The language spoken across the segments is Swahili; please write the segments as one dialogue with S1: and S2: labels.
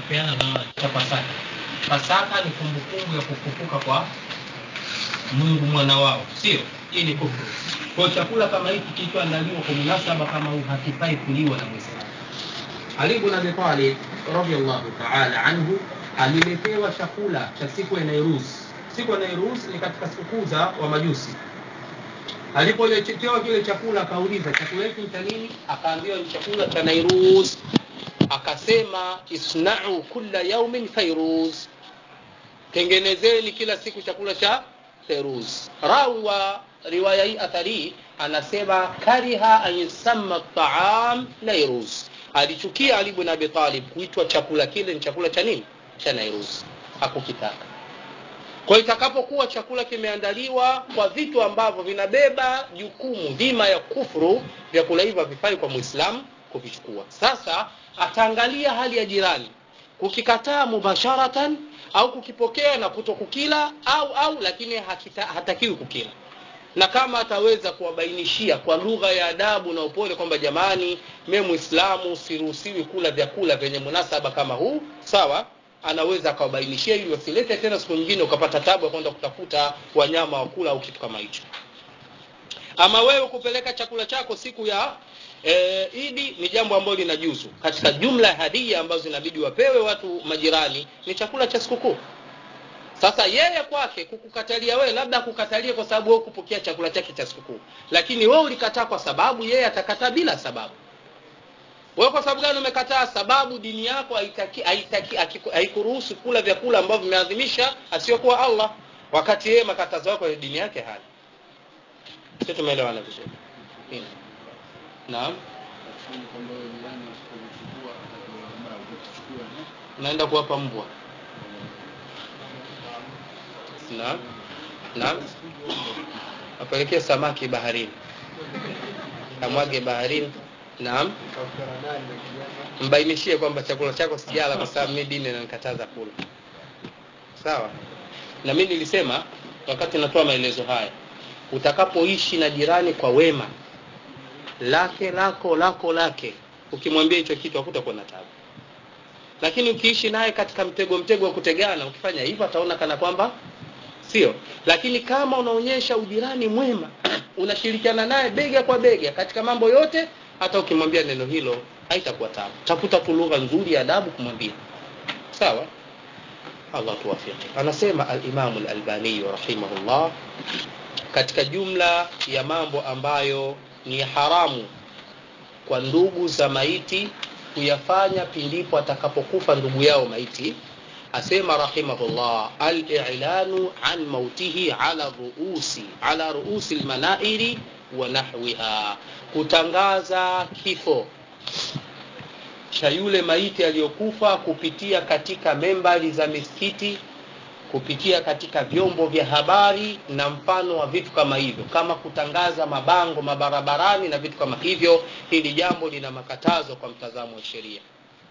S1: kupeana zawadi
S2: cha Pasaka. Pasaka ni kumbukumbu ya kufufuka kwa Mungu mwana wao, sio? Hii ni kufuru. Kwa hiyo chakula kama hiki kilichoandaliwa kwa munasaba kama huu hakifai kuliwa na Muislamu. Ali ibn Abi Talib radhiyallahu ta'ala anhu aliletewa chakula cha siku ya Nairuz. Siku ya Nairuz ni katika sikukuu za wa Majusi. Alipoletewa kile chakula akauliza chakula hiki ni cha nini? Akaambiwa ni chakula cha Nairuz. Akasema isna'u kulla yaumin fairuz, tengenezeni kila siku chakula cha fairuz. Rawi wa riwaya hii athari anasema kariha an yusamma at-ta'am nairuz, alichukia Ali ibn Abi Talib kuitwa chakula kile ni chakula cha nini cha nairuz, hakukitaka. Kwa hiyo itakapokuwa chakula kimeandaliwa kwa vitu ambavyo vinabeba jukumu dhima ya kufuru, vyakula hivyo havifai kwa Muislamu kuvichukua. Sasa ataangalia hali ya jirani, kukikataa mubasharatan au kukipokea na kutokukila au au, lakini hakita, hatakiwi kukila na kama ataweza kuwabainishia kwa lugha ya adabu na upole kwamba jamani, mimi Muislamu siruhusiwi kula vyakula vyenye munasaba kama huu, sawa, anaweza akawabainishia ili wasilete tena siku nyingine ukapata tabu ya kwenda kutafuta wanyama wa kula au kitu kama hicho. Ama wewe kupeleka chakula chako siku ya e, Idi ni jambo ambalo linajuzu katika jumla ya hadia ambazo inabidi wapewe watu majirani, ni chakula cha sikukuu. Sasa yeye kwake kukukatalia wewe, labda akukatalie kwa sababu wewe kupokea chakula chake cha sikukuu, lakini wewe ulikataa kwa sababu yeye atakataa bila sababu. Wewe kwa sababu gani umekataa? Sababu dini yako haitaki haitaki haikuruhusu kula vyakula ambavyo vimeadhimisha asiyokuwa Allah, wakati yeye makatazo yako ya dini yake hana. Sio, tumeelewana vizuri? Naam, naenda kuwapa mbwa Naam, naam, apelekee samaki baharini, amwage baharini. Naam, mbainishie kwamba chakula chako sijala kwa sababu mimi dini inanikataza kula. Sawa. Na mimi nilisema wakati natoa maelezo haya, utakapoishi na jirani kwa wema, lake lako lako lake, ukimwambia hicho kitu hakutakuwa na tabu lakini ukiishi naye katika mtego mtego wa kutegana, ukifanya hivyo ataona kana kwamba sio. Lakini kama unaonyesha ujirani mwema, unashirikiana naye bega kwa bega katika mambo yote, hata ukimwambia neno hilo haitakuwa tabu. Tafuta tu lugha nzuri ya adabu kumwambia, sawa. Allah tuwafiki. Anasema al-Imam al-Albani rahimahullah, katika jumla ya mambo ambayo ni haramu kwa ndugu za maiti kuyafanya pindipo atakapokufa ndugu yao maiti, asema rahimahullah, al-i'lanu an mautihi ala ruusi ala ruusi almanairi wa nahwiha, kutangaza kifo cha yule maiti aliyokufa kupitia katika membari za misikiti, kupitia katika vyombo vya habari na mfano wa vitu kama hivyo, kama kutangaza mabango mabarabarani na vitu kama hivyo. Hili jambo lina makatazo kwa mtazamo wa sheria.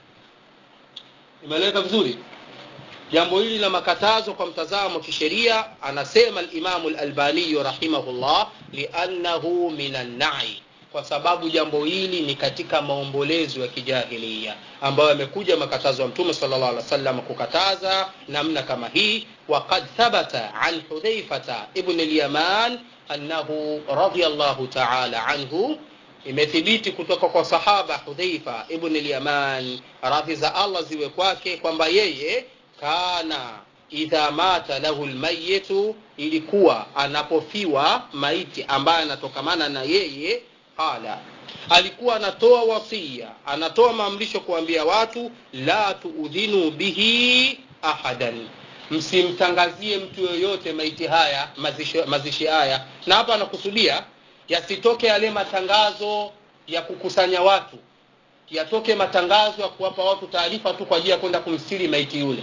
S2: Imeeleweka vizuri? Jambo hili lina makatazo kwa mtazamo wa kisheria. Anasema al-Imamu al-Albani rahimahullah, liannahu minan na'i kwa sababu jambo hili ni katika maombolezo ya kijahilia ambayo yamekuja makatazo ya Mtume sallallahu alaihi wasallam kukataza namna kama hii. Waqad thabata an Hudhaifata ibn al-Yaman annahu radiyallahu ta'ala anhu, imethibiti kutoka kwa sahaba Hudhaifa ibn al-Yaman, radhi za Allah ziwe kwake, kwamba yeye kana idha mata lahu almayitu, ilikuwa anapofiwa maiti ambaye anatokamana na yeye qala alikuwa anatoa wasia, anatoa maamrisho kuambia watu, la tuudhinu bihi ahadan, msimtangazie mtu yoyote maiti haya mazishi, mazishi haya. Na hapa anakusudia yasitoke yale matangazo ya kukusanya watu, yatoke matangazo ya kuwapa watu taarifa tu kwa ajili ya kwenda kumstiri maiti yule.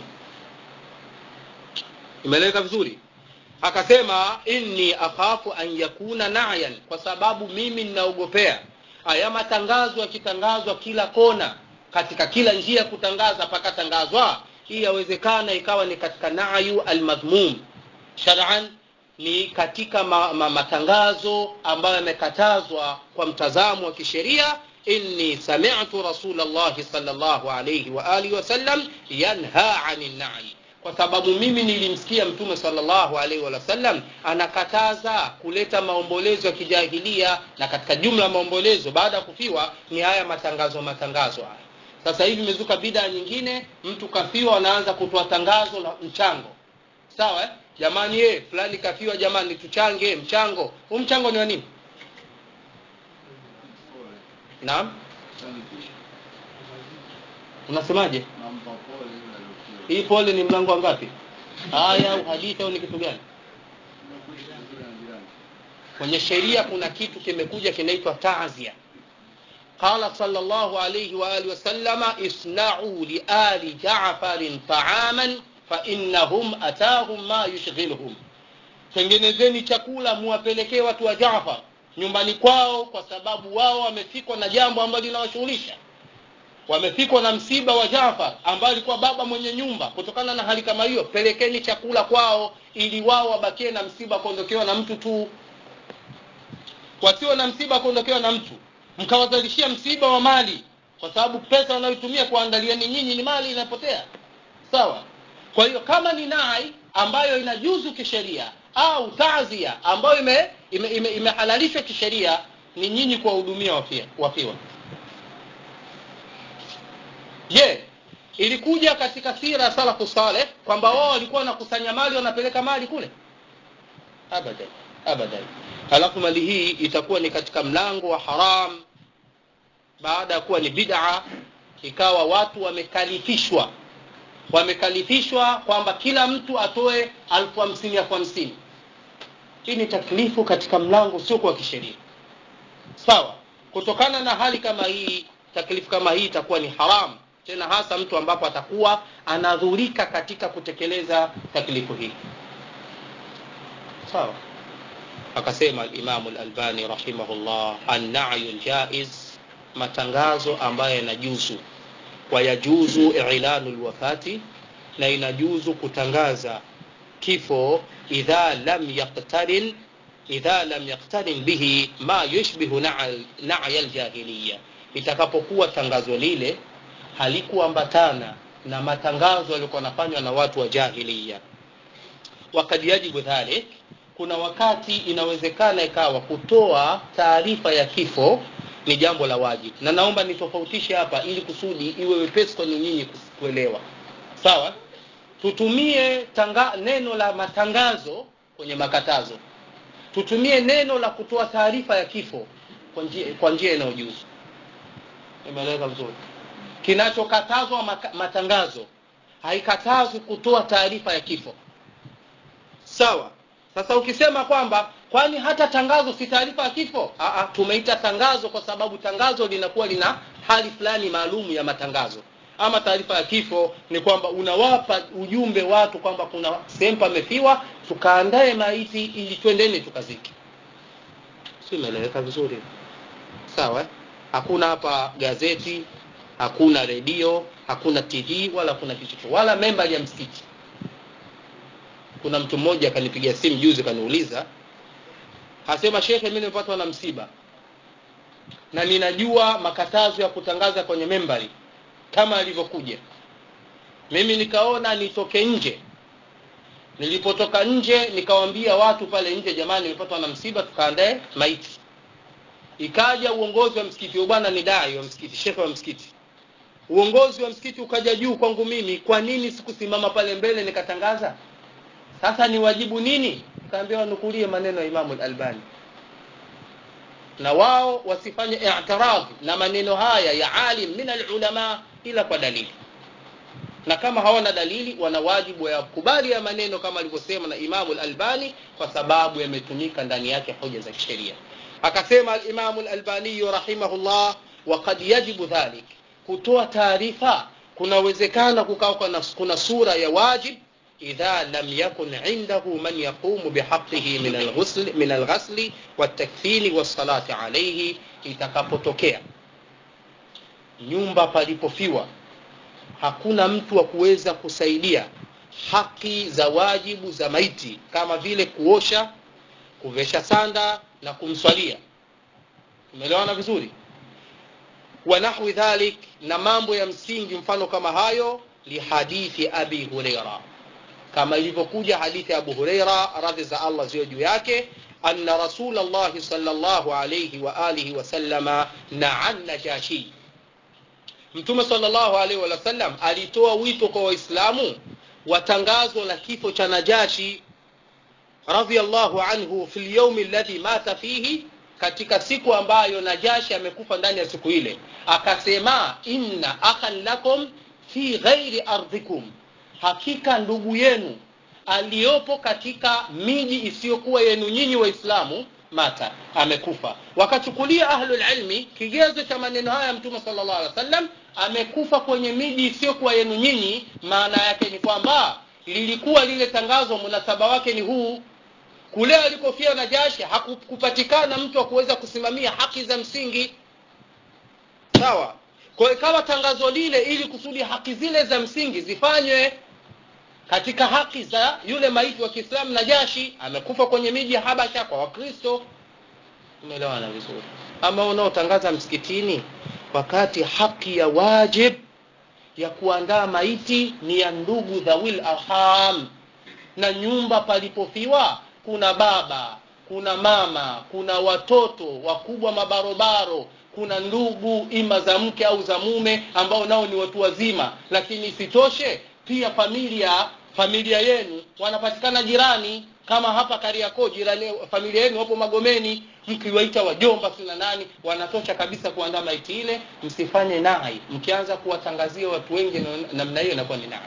S2: Imeeleweka vizuri? Akasema inni akhafu an yakuna na'yan, kwa sababu mimi ninaogopea haya matangazo yakitangazwa kila kona, katika kila njia ya kutangaza pakatangazwa, hii yawezekana ikawa ni katika na'yu almadhmum shar'an, ni katika ma, ma, matangazo ambayo yamekatazwa kwa mtazamo wa kisheria, inni sami'tu rasulallahi sallallahu alayhi wa alihi wasallam yanha anin na'i kwa sababu mimi nilimsikia mtume sallallahu alaihi wasallam anakataza kuleta maombolezo ya kijahilia na katika jumla ya maombolezo baada ya kufiwa ni haya matangazo matangazo haya sasa hivi imezuka bida nyingine mtu kafiwa anaanza kutoa tangazo la mchango sawa eh? jamani ye fulani kafiwa jamani tuchange mchango huu mchango ni wa nini naam unasemaje hii pole ni mlango wa ngapi aya au hadithi au ni kitu gani kwenye sheria kuna kitu kimekuja kinaitwa taazia qala sallallahu alayhi wa alihi wasallama isna'u li ali ja'farin ta'aman fa innahum atahum ma yushghiluhum tengenezeni chakula muwapelekee watu wa Jaafar nyumbani kwao kwa sababu wao wamefikwa na jambo ambalo linawashughulisha wamefikwa na msiba wa Jaafar ambaye alikuwa baba mwenye nyumba kutokana na hali kama hiyo pelekeni chakula kwao ili wao wabakie na msiba kuondokewa na mtu tu wasio na msiba kuondokewa na mtu mkawazalishia msiba wa mali kwa sababu pesa wanayotumia kuandalia ni nyinyi ni mali inapotea sawa kwa hiyo kama ni nai ambayo inajuzu kisheria au taazia ambayo imehalalishwa ime, ime, ime kisheria ni nyinyi kuwahudumia wafia, wafiwa je yeah. ilikuja katika sira ya salafu saleh kwamba wao walikuwa wanakusanya mali wanapeleka mali kule abadan abadan halafu mali hii itakuwa ni katika mlango wa haram baada ya kuwa ni bid'a ikawa watu wamekalifishwa wamekalifishwa kwamba kila mtu atoe alfu hamsini elfu hamsini hii ni taklifu katika mlango sio kwa kisheria sawa kutokana na hali kama hii taklifu kama hii itakuwa ni haramu tena hasa mtu ambapo atakuwa anadhurika katika kutekeleza taklifu hii sawa akasema alimamu lalbani rahimahullah annayu ljaiz matangazo ambayo yanajuzu wayajuzu ilanu lwafati na inajuzu kutangaza kifo idha lam yaktarin idha lam yaktarin bihi ma yushbihu naya ljahiliya itakapokuwa tangazo lile halikuambatana na matangazo yaliokuwa yanafanywa na watu wa jahiliya wakad yajibu dhalik kuna wakati inawezekana ikawa kutoa taarifa ya kifo ni jambo la wajibu na naomba nitofautishe hapa ili kusudi iwe wepesi kwenu nyinyi kuelewa sawa tutumie tanga, neno la matangazo kwenye makatazo tutumie neno la kutoa taarifa ya kifo kwa njia inayojuzu imeeleza vizuri kinachokatazwa matangazo haikatazwi kutoa taarifa ya kifo sawa sasa ukisema kwamba kwani hata tangazo si taarifa ya kifo Aa, tumeita tangazo kwa sababu tangazo linakuwa lina hali fulani maalum ya matangazo ama taarifa ya kifo ni kwamba unawapa ujumbe watu kwamba kuna sehemu pamefiwa tukaandae maiti ili twendeni tukaziki si imeeleweka vizuri sawa hakuna hapa gazeti hakuna redio hakuna tv wala hakuna kichocho wala membali ya msikiti kuna mtu mmoja akanipigia simu juzi kaniuliza asema shekhe mi nimepatwa na msiba na ninajua makatazo ya kutangaza kwenye membari kama alivyokuja mimi nikaona nitoke nje nilipotoka nje nikawambia watu pale nje jamani nimepatwa na msiba tukaandae maiti ikaja uongozi wa msikiti bwana ni dai wa msikiti shekhe wa msikiti uongozi wa msikiti ukaja juu kwangu mimi kwa nini sikusimama pale mbele nikatangaza sasa ni wajibu nini kaambia wanukulie maneno ya imamu albani na wao wasifanye i'tiradhi na maneno haya ya alim min alulama ila kwa dalili na kama hawana dalili wana wajibu ya kubali ya maneno kama alivyosema na imamu albani kwa sababu yametumika ndani yake hoja za kisheria akasema alimamu lalbaniyu rahimahullah wakad yajibu dhalik kutoa taarifa kunawezekana kukawa kuna sura ya wajib إذا لم يكن عنده من يقوم بحقه من الغسل من الغسل والتكفين والصلاة عليه itakapotokea nyumba palipofiwa hakuna mtu wa kuweza kusaidia haki za wajibu za maiti kama vile kuosha kuvesha sanda na kumswalia tumeelewana vizuri wa nahwi dhalik na mambo ya msingi mfano kama hayo lihadithi abi hureira kama ilivyokuja hadithi ya abu hureira radhi za allah ziwe juu yake anna rasul llahi sal llahu alaihi waalihi wasalama naan najashi mtume sal llahu alaihi wasallam alitoa wito kwa waislamu wa tangazo la kifo cha najashi radhiallahu anhu fi lyaumi alladhi mata fihi katika siku ambayo najashi amekufa ndani ya siku ile akasema inna akhan lakum fi ghairi ardhikum hakika ndugu yenu aliyopo katika miji isiyokuwa yenu nyinyi waislamu mata amekufa wakachukulia ahlulilmi kigezo cha maneno haya mtume sala llahu alih wa sallam amekufa kwenye miji isiyokuwa yenu nyinyi maana yake ni kwamba lilikuwa lile tangazo munasaba wake ni huu kule alikofia najashi hakupatikana mtu wa kuweza kusimamia haki za msingi sawa kwa ikawa tangazo lile ili kusudi haki zile za msingi zifanywe katika haki za yule maiti wa kiislamu najashi amekufa kwenye miji ya habasha kwa wakristo umeelewana vizuri ama unaotangaza msikitini wakati haki ya wajib ya kuandaa maiti ni ya ndugu dhawil arham na nyumba palipofiwa kuna baba kuna mama kuna watoto wakubwa mabarobaro kuna ndugu ima za mke au za mume ambao nao ni watu wazima lakini isitoshe pia familia familia yenu wanapatikana jirani kama hapa kariakoo jirani familia yenu wapo magomeni mkiwaita wajomba sina nani wanatosha kabisa kuandaa maiti ile msifanye nai mkianza kuwatangazia watu wengi namna hiyo inakuwa ni nai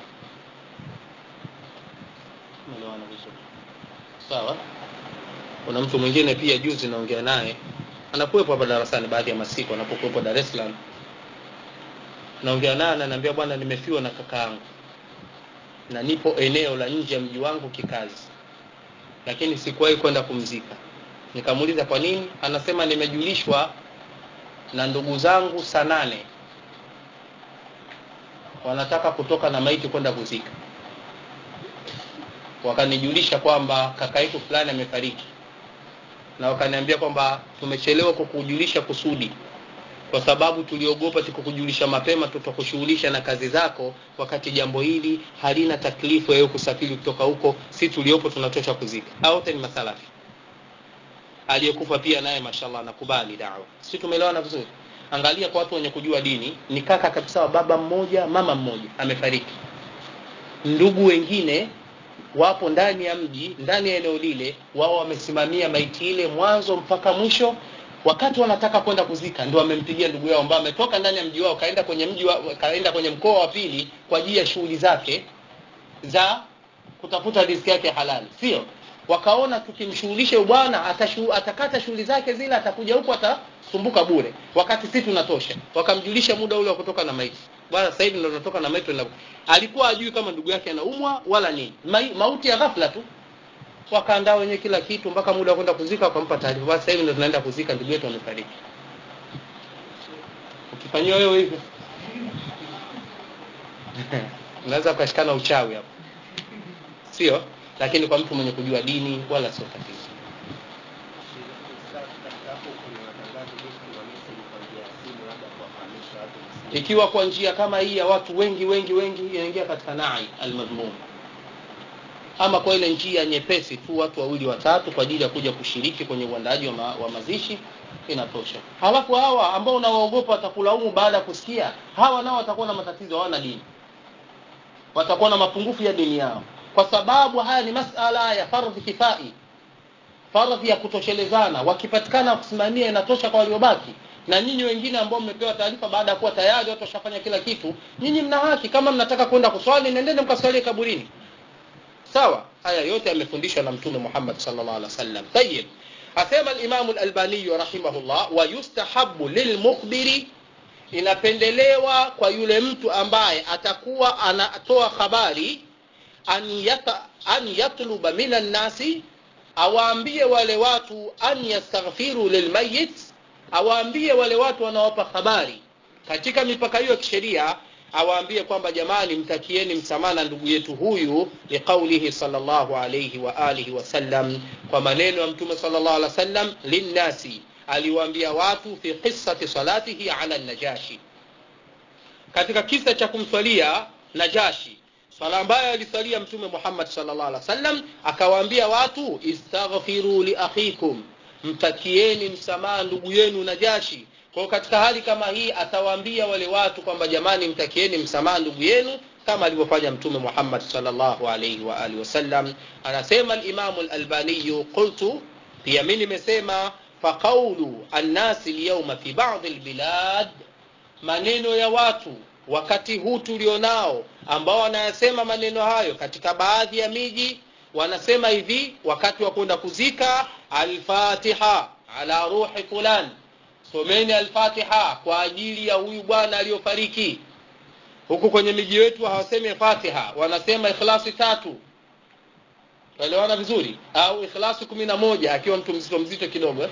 S2: umeelewana vizuri sawa kuna mtu mwingine pia juzi naongea naye anakuwepo hapa darasani baadhi ya masiku anapokuwepo dar es salaam naongea naye ananiambia bwana nimefiwa na kakaangu na nipo eneo la nje ya mji wangu kikazi lakini sikuwahi kwenda kumzika nikamuuliza kwa nini anasema nimejulishwa na ndugu zangu saa nane wanataka kutoka na maiti kwenda kuzika wakanijulisha kwamba kaka yetu fulani amefariki na wakaniambia kwamba tumechelewa kukujulisha kusudi kwa sababu tuliogopa tukukujulisha mapema tutakushughulisha na kazi zako wakati jambo hili halina taklifu yayo kusafiri kutoka huko si tuliopo tunatosha kuzika wote ni masalafi aliyekufa pia naye mashallah anakubali dawa si tumeelewana vizuri angalia kwa watu wenye kujua dini ni kaka kabisa wa baba mmoja mama mmoja amefariki ndugu wengine wapo ndani ya mji ndani ya eneo lile wao wamesimamia maiti ile mwanzo mpaka mwisho wakati wanataka kwenda kuzika ndio wamempigia ndugu yao ambaye ametoka ndani ya mji wao kaenda kwenye mji wa, kaenda kwenye mkoa wa pili kwa ajili ya shughuli zake za kutafuta riziki yake halali sio wakaona tukimshughulisha bwana atashu, atakata shughuli zake zile atakuja huku atasumbuka bure wakati si tunatosha wakamjulisha muda ule wa kutoka na maiti bwana sasa hivi ndo tunatoka na maiti alikuwa ajui kama ndugu yake anaumwa wala nini Ma, mauti ya ghafla tu wakaandaa wenyewe kila kitu mpaka muda wa kwenda kuzika wakampa taarifa basi sasa hivi ndo tunaenda kuzika ndugu yetu amefariki ukifanyiwa wewe hivyo unaweza ukashikana uchawi hapo sio lakini kwa mtu mwenye kujua dini wala sio tatizo ikiwa kwa njia kama hii ya watu wengi wengi wengi inaingia katika nai almadhmum ama kwa ile njia nyepesi tu watu wawili watatu kwa ajili ya kuja kushiriki kwenye uandaaji wa, ma, wa mazishi inatosha halafu hawa ambao unawaogopa watakulaumu baada ya kusikia hawa nao watakuwa na matatizo hawana dini watakuwa na mapungufu ya dini yao kwa sababu haya ni masala ya fardhi kifai fardhi ya kutoshelezana wakipatikana kusimamia inatosha kwa waliobaki na nyinyi wengine ambao mmepewa taarifa baada ya kuwa tayari watu washafanya kila kitu nyinyi mna haki kama mnataka kwenda kuswali nendeni mkaswalie kaburini sawa haya yote yamefundishwa na mtume Muhammad sallallahu alaihi wasallam tayib asema al-Imam al-Albani rahimahullah wa yustahabbu lilmukhbiri inapendelewa kwa yule mtu ambaye atakuwa anatoa habari an, yata, an yatluba minan nasi awaambie wale watu an yastaghfiru lilmayit awaambie wale watu wanaowapa habari katika mipaka hiyo ya kisheria awaambie kwamba jamani mtakieni msamaha ndugu yetu huyu liqaulihi sallallahu alayhi wa alihi wasallam kwa maneno ya mtume sallallahu alaihi wasallam linnasi aliwaambia watu fi qissati salatihi ala najashi katika kisa cha kumswalia najashi swala ambayo aliswalia mtume muhammad sallallahu alaihi wasallam akawaambia watu istaghfiru li akhikum mtakieni msamaha ndugu yenu najashi kwa katika hali kama hii atawaambia wale watu kwamba jamani mtakieni msamaha ndugu yenu kama alivyofanya mtume muhammad sallallahu alaihi wa alihi wasallam anasema alimamu lalbaniyu qultu pia mi nimesema faqaulu annasi lyauma fi badi lbilad maneno ya watu wakati huu tulionao ambao wanayasema maneno hayo katika baadhi ya miji wanasema hivi wakati wa kwenda kuzika alfatiha ala ruhi fulan someni alfatiha kwa ajili ya huyu bwana aliyofariki huku kwenye miji yetu hawasemi fatiha wanasema ikhlasi tatu tuelewana vizuri au ikhlasi kumi na moja akiwa mtu mzito mzito kidogo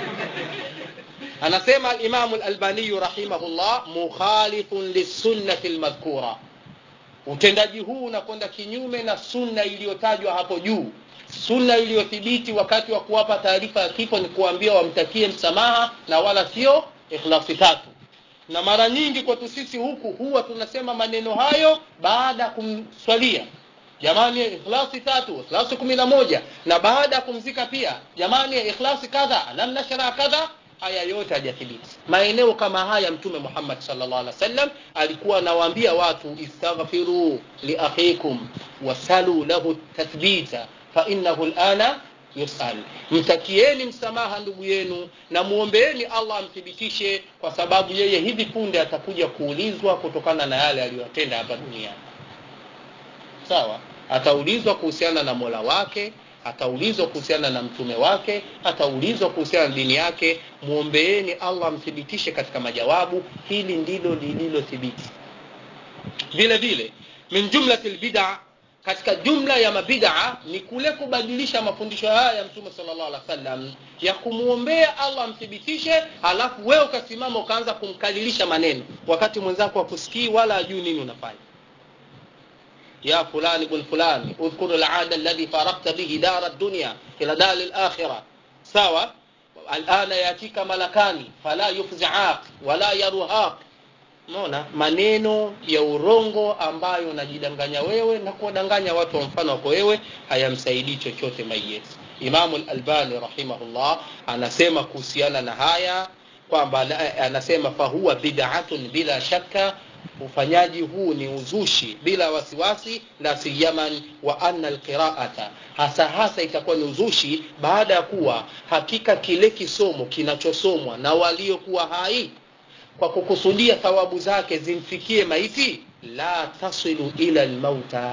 S2: anasema alimamu lalbaniyu rahimahullah mukhalifun lissunnati lmadhkura utendaji huu unakwenda kinyume na sunna iliyotajwa hapo juu sunna iliyothibiti wakati wa kuwapa taarifa ya kifo ni kuambia wamtakie msamaha na wala sio ikhlasi tatu na mara nyingi kwetu sisi huku huwa tunasema maneno hayo baada ya kumswalia jamani ikhlasi tatu ikhlasi kumi na moja na baada ya kumzika pia jamani ikhlasi kadha lam nashra kadha haya yote hajathibiti maeneo kama haya mtume muhammad salllah alih wasallam alikuwa anawaambia watu istaghfiru liakhikum wasalu lahu tathbita fainahu lana yusal mtakieni msamaha ndugu yenu na muombeeni allah amthibitishe kwa sababu yeye hivi punde atakuja kuulizwa kutokana na yale aliyoyatenda hapa duniani sawa ataulizwa kuhusiana na mola wake ataulizwa kuhusiana na mtume wake ataulizwa kuhusiana na dini yake mwombeeni allah amthibitishe katika majawabu hili ndilo lililothibiti vile vile min jumlati lbida katika jumla ya mabidaa ni kule kubadilisha mafundisho haya ya mtume salllah alih wasallam ya kumwombea allah amthibitishe halafu wewe ukasimama ukaanza kumkalilisha maneno wakati mwenzako akusikii wala ajui nini unafanya يا فلان بن فلان اذكر العاد الذي فارقت به دار الدنيا إلى دار الآخرة سواء الآن يأتيك ملكان فلا يفزعاك ولا يرهاك naona maneno ya urongo ambayo unajidanganya wewe na kuwadanganya watu wa mfano wako wewe hayamsaidii chochote mayeti imamu lalbani rahimahullah anasema kuhusiana na haya kwamba anasema fahuwa bidatun bila shaka ufanyaji huu ni uzushi bila wasiwasi la siyaman wa anna alqiraata hasa hasa itakuwa ni uzushi baada ya kuwa hakika kile kisomo kinachosomwa na waliokuwa hai kwa kukusudia thawabu zake zimfikie maiti la tasilu ila lmauta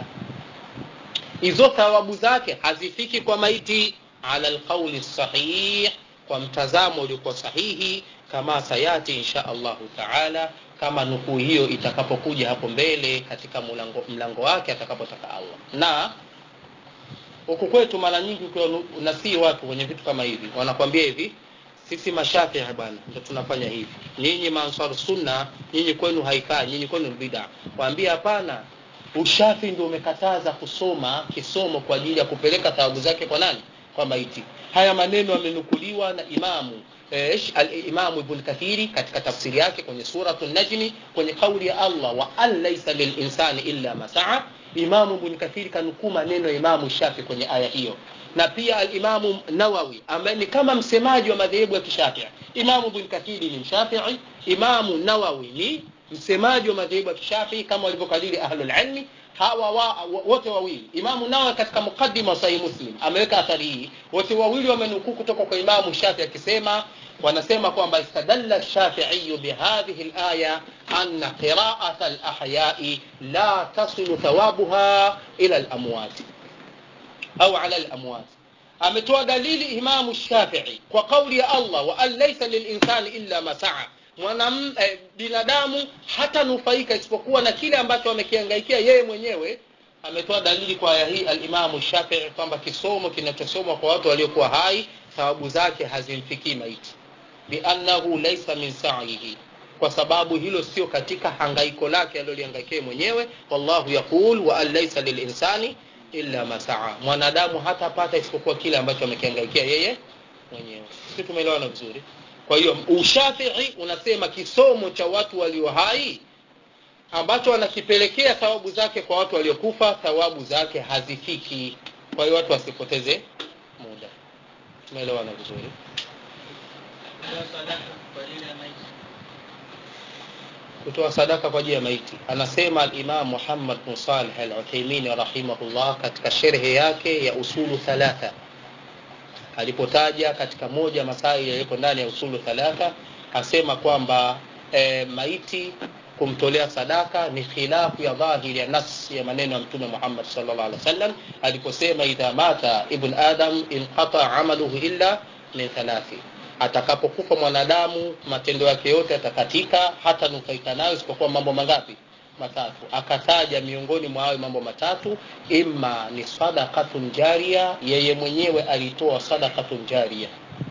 S2: hizo thawabu zake hazifiki kwa maiti ala lqauli sahih kwa mtazamo uliokuwa sahihi kama sayati insha allahu taala kama nukuu hiyo itakapokuja hapo mbele katika mlango, mlango wake atakapotaka allah na huku kwetu mara nyingi ukiwa unasii watu kwenye vitu kama hivi wanakwambia hivi sisi mashafii bwana ndo tunafanya hivi nyinyi mansar sunna nyinyi kwenu haikaa nyinyi kwenu bida waambia hapana ushafi ndio umekataza kusoma kisomo kwa ajili ya kupeleka thawabu zake kwa nani kwa maiti haya maneno yamenukuliwa na imamu ايش الامام ابن كثير katika tafsiri yake kwenye suratu najmi kwenye kauli ya allah wa an laysa lilinsani illa ma saa imamu ibn kathiri kanukuu maneno ya imamu shafi kwenye aya hiyo na pia alimamu nawawi ambaye ni kama msemaji wa madhehebu ya kishafii imamu ibn kathiri ni mshafii imamu nawawi ni msemaji wa madhehebu ya kishafii kama walivyokalili ahlulilmi hawa wa, wote wawili imamu nawawi katika muqaddima wa sahih muslim ameweka athari hii wote wawili wamenukuu kutoka kwa imamu shafi akisema wanasema kwamba istadalla shafiiyu bihadhihi laya anna qiraata alahyai la tasilu thawabuha ila lamwati au ala lamwati ametoa dalili imamu shafii kwa kauli ya allah wa an laisa lilinsani illa ma saa mwanam eh, binadamu hatanufaika isipokuwa na kile ambacho amekiangaikia yeye mwenyewe ametoa dalili kwa aya hii alimamu shafii kwamba kisomo kinachosomwa kwa watu waliokuwa hai thawabu zake hazimfikii maiti biannahu laisa min saihi kwa sababu hilo sio katika hangaiko lake aliloliangaikia mwenyewe wallahu yaqul wa an laisa lilinsani illa ma saa mwanadamu hatapata isipokuwa kile ambacho amekiangaikia yeye mwenyewe si tumeelewana vizuri kwa hiyo ushafii unasema kisomo cha watu walio hai ambacho wanakipelekea thawabu zake kwa watu waliokufa thawabu zake hazifiki kwa hiyo watu wasipoteze muda tumeelewana vizuri kutoa sadaka kwa ajili ya maiti anasema alimam muhammad bin salih al uthaimini rahimahullah katika sherhe yake ya usulu thalatha alipotaja katika moja masaili yaliyopo ndani ya usulu thalatha asema kwamba e, maiti kumtolea sadaka ni khilafu ya dhahiri ya nas ya maneno ya mtume Muhammad sallallahu alaihi wasallam aliposema idha mata ibn adam inqata amaluhu illa min thalathi atakapokufa mwanadamu matendo yake yote atakatika hata nufaika nayo isipokuwa mambo mangapi matatu akataja miongoni mwa hayo mambo matatu imma ni sadakatun jaria yeye mwenyewe alitoa sadakatun jaria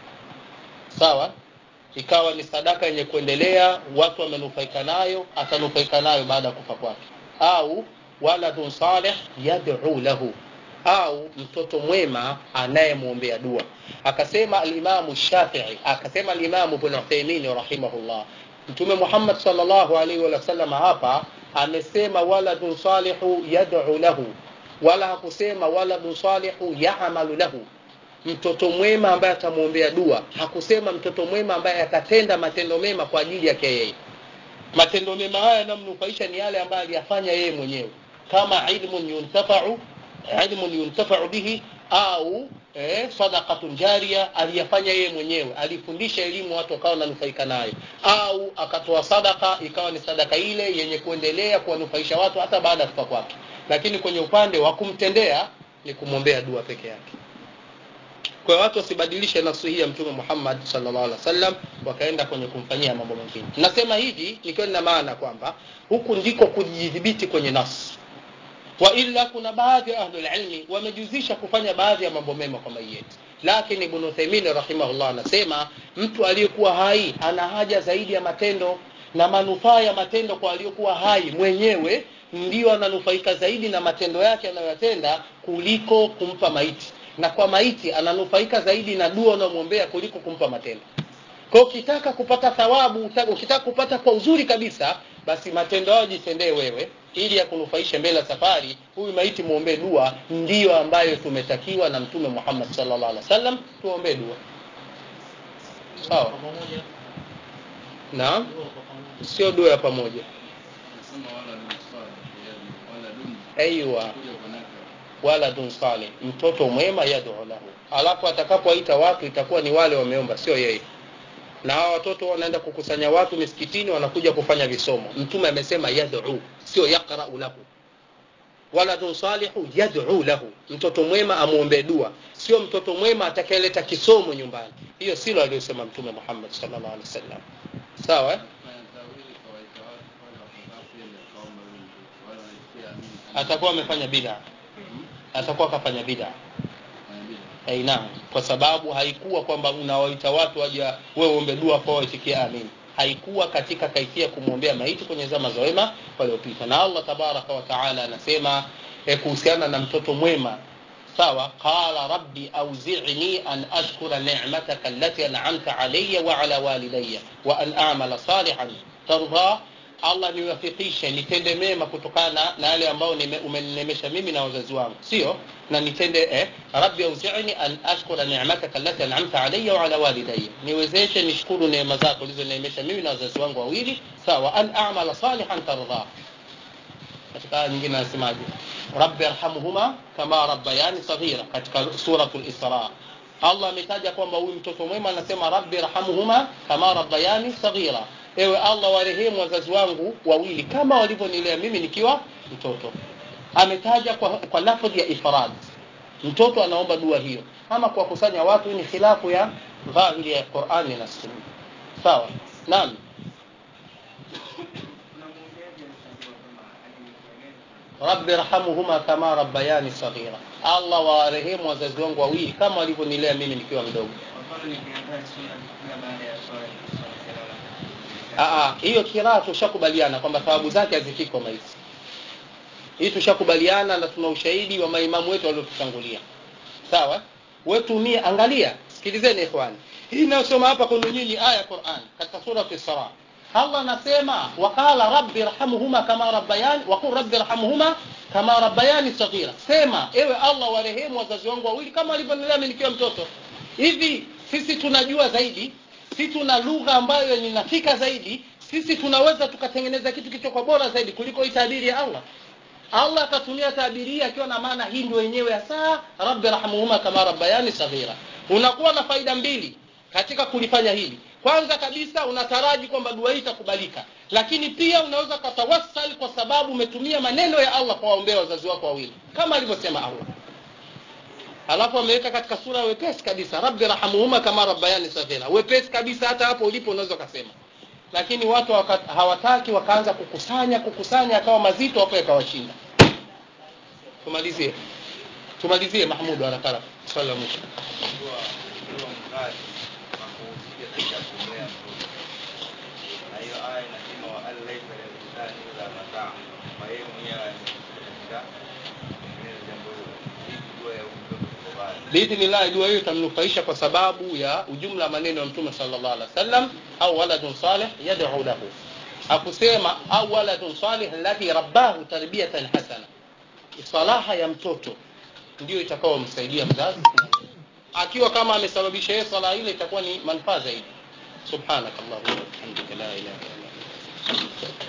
S2: sawa ikawa ni sadaka yenye kuendelea watu wamenufaika nayo atanufaika nayo baada ya kufa kwake au waladun salih yad'u lahu au mtoto mwema anayemwombea dua akasema alimamu shafii akasema alimamu ibn uthaymin rahimahullah mtume muhammad sallallahu alaihi wasallam hapa amesema waladun salihu yad'u lahu wala hakusema waladun salihu ya'malu lahu mtoto mwema ambaye atamwombea dua hakusema mtoto mwema ambaye atatenda matendo mema kwa ajili yake yeye matendo mema haya yanamnufaisha ni yale ambayo aliyafanya yeye mwenyewe kama ilmun yuntafau ilmun yuntafau bihi au eh, sadaqatun jaria aliyafanya yeye mwenyewe alifundisha elimu watu wakawa wananufaika nayo au akatoa sadaka ikawa ni sadaka ile yenye kuendelea kuwanufaisha watu hata baada ya kufa kwake lakini kwenye upande wa kumtendea ni kumwombea dua peke yake kwa watu wasibadilishe nafsi hii ya mtume Muhammad sallallahu alaihi wasallam wakaenda kwenye kumfanyia mambo mengine nasema hivi nikiwa nina maana kwamba huku ndiko kujidhibiti kwenye nafsi wa illa kuna baadhi ya ahlul ilmi wamejuzisha kufanya baadhi ya mambo mema kwa mayeti lakini ibn Uthaymeen rahimahullah anasema mtu aliyekuwa hai ana haja zaidi ya matendo na manufaa ya matendo kwa aliyokuwa hai mwenyewe ndio ananufaika zaidi na matendo yake anayoyatenda kuliko kumpa maiti na kwa maiti ananufaika zaidi na dua unayomwombea kuliko kumpa matendo kwa ukitaka kupata thawabu ukitaka kupata kwa uzuri kabisa basi matendo hayo jitendee wewe ili yakunufaishe mbele ya safari huyu maiti muombee dua ndiyo ambayo tumetakiwa na mtume Muhammad sallallahu alaihi wasallam tuombee dua sawa naam sio dua ya pamoja aiywa waladun salih mtoto mwema yad'u lahu alafu atakapoita watu itakuwa ni wale wameomba sio yeye na hawa watoto wanaenda kukusanya watu misikitini wanakuja kufanya visomo mtume amesema yad'u sio yaqra'u lahu waladun salihu yad'u lahu mtoto mwema amuombe dua sio mtoto mwema atakayeleta kisomo nyumbani hiyo silo aliyosema mtume Muhammad sallallahu alaihi wasallam sawa eh? atakuwa amefanya bid'a atakuwa akafanya bid'a Hey, naam kwa sababu haikuwa kwamba unawaita watu waje wewe uombe dua kwa waitikie amin haikuwa katika kaifia kumwombea maiti kwenye zama za wema waliopita na Allah tabaraka wa taala anasema eh, kuhusiana na mtoto mwema sawa qala rabbi awzi'ni an ashkura ni'mataka allati an'amta alayya wa ala walidayya wa an a'mala salihan tarda Allah niwafikishe nitende mema kutokana na yale ambayo umeninemesha mimi na wazazi wangu sio na nitende eh, rabbi auzi'ni an ashkura ni'mataka allati an'amta alayya wa ala walidayya niwezeshe nishukuru neema zako ulizoneemesha mimi na wazazi wangu wawili sawa an a'mala salihan tarda katika aya nyingine anasemaje rabbi arhamhuma kama rabbayani saghira katika suratul isra Allah ametaja kwamba huyu mtoto mwema anasema rabbi arhamhuma kama rabbayani saghira ewe Allah warehemu wazazi wangu wawili kama walivyonilea mimi nikiwa mtoto ametaja kwa, kwa lafdhi ya ifrad mtoto anaomba dua hiyo ama kwa kusanya watu ni khilafu ya dhahiri ya Qur'ani na Sunna sawa naam rabbi rahamuhuma kama rabbayani saghira Allah warehemu wazazi wangu wawili kama walivyonilea mimi nikiwa mdogo Aa, hiyo kiraa tushakubaliana kwamba thawabu zake hazifiki kwa maiti. Hii tushakubaliana na tuna ushahidi wa maimamu wetu waliotutangulia. Sawa? Wewe tumie angalia, sikilizeni ikhwani. hii inayosoma hapa kwenu nyinyi aya ya quran katika surat isra allah anasema waqala rabbi rhamhuma kama rabbayani waqul rabbi rhamhuma kama rabbayani saghira sema ewe allah warehemu wazazi wangu wawili kama walivyonilea mimi nikiwa mtoto hivi sisi tunajua zaidi sisi tuna lugha ambayo ninafika zaidi sisi tunaweza tukatengeneza kitu kilichokuwa bora zaidi kuliko hii tabiri ya allah allah akatumia tabiri hii akiwa na maana hii ndio yenyewe hasa rabbi rahmuhuma kama rabbayani saghira unakuwa na faida mbili katika kulifanya hili kwanza kabisa unataraji kwamba dua hii itakubalika lakini pia unaweza ukatawassal kwa sababu umetumia maneno ya allah kwa waombea wazazi wako wawili kama alivyosema allah alafu ameweka katika sura ya wepesi kabisa rabbi rahamuhuma kama rabbayani saghira wepesi kabisa hata hapo ulipo unaweza ukasema lakini watu waka, hawataki wakaanza kukusanya kukusanya akawa mazito hapo yakawashinda tumalizie tumalizie mahmud haraka haraka swali la mwisho
S1: kuwa kuwa mzazi hakuhusika katika kumlea mtoto na hiyo aya inasema wa an laisa linsani illa mataa kwa yeye mwenyewe anahusika katika kutengeneza jambo hilo hii dua ya huyu mtoto iko wazi
S2: biidhnillahi dua hiyo itamnufaisha kwa sababu ya ujumla wa maneno ya mtume sallallahu alaihi wasallam au waladun salih yad'u lahu akusema au waladun salih alladhi rabbahu tarbiyatan hasana salaha ya mtoto ndio itakaomsaidia mzazi akiwa kama amesababisha yeye sala ile itakuwa ni manufaa zaidi subhanakallahumma wa bihamdika la ilaha illa anta